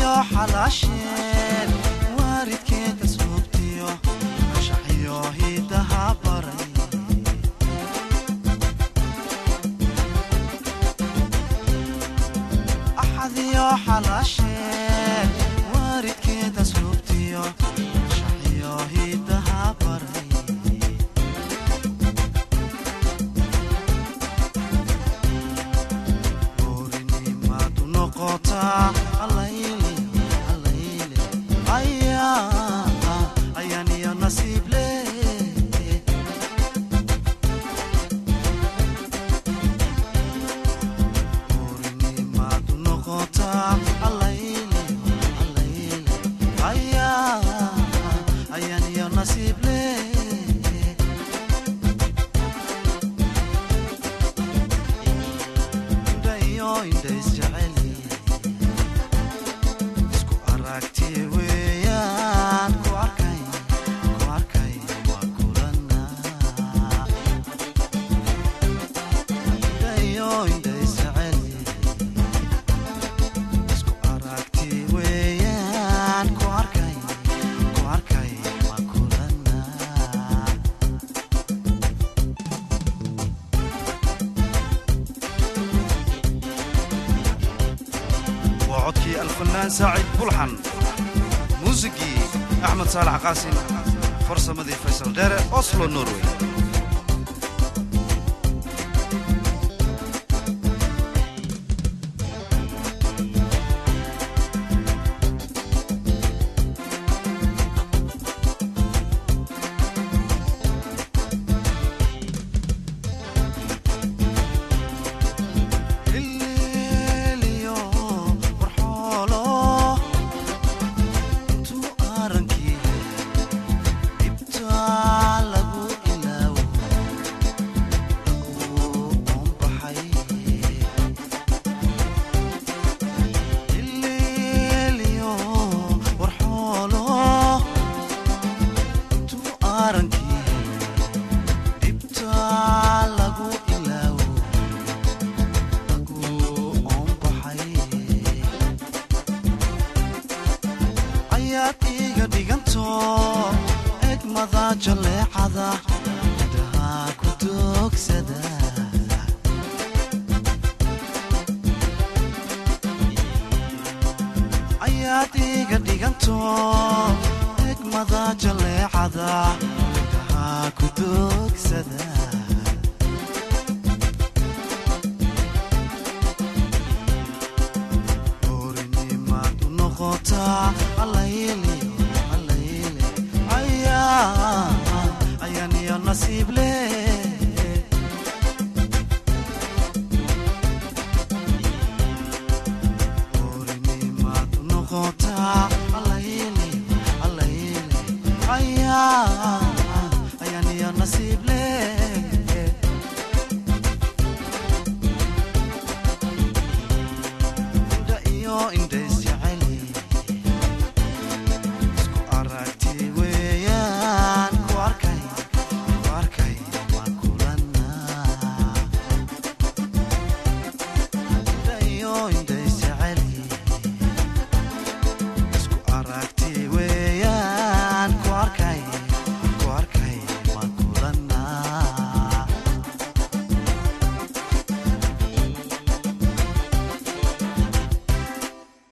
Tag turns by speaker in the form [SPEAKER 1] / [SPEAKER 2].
[SPEAKER 1] axadiyo xalaasheen waaridkeeda suubtiyo anshaxiyo hidaha baray axadiyo xalaasheen waaridkeeda suubtiyo anshaxiyo hidaha baray orinimadu noqotaa allayle allayle ayaa ayaan iyo nasiib leh orinimadu noqotaa allayle allayle ayaa ayaan iyo nasiib leh indhayo indha isjeceli isku aragti weeyaan ku arkay ku arkay waa kulana indhayo indha isjeceli isku aragti weeyaan ku arkay ku arkay waa kulana waa codkii alfanaan saacid bulxan muusigii axmed saalax qaasim farsamadii faysal dheere oslo norway Ililiyo warxoolo intuu arankii dhibtaa lagu ilaawo lagu oonbaxay ililiyo warxoolo intuu arankii dhibtaa lagu ilaawo ayaad iiga dhiganto egmada jaleecada indhaha ku doogsada ayaad iiga dhiganto egmada jaleecada indhaha ku doogsada orinimadu noqotaa allayle allayle ayaa ayaan iyo nasiib leh orinimadu noqotaa allayle allayle ayaa ayaan iyo nasiib leh indha iyo indhe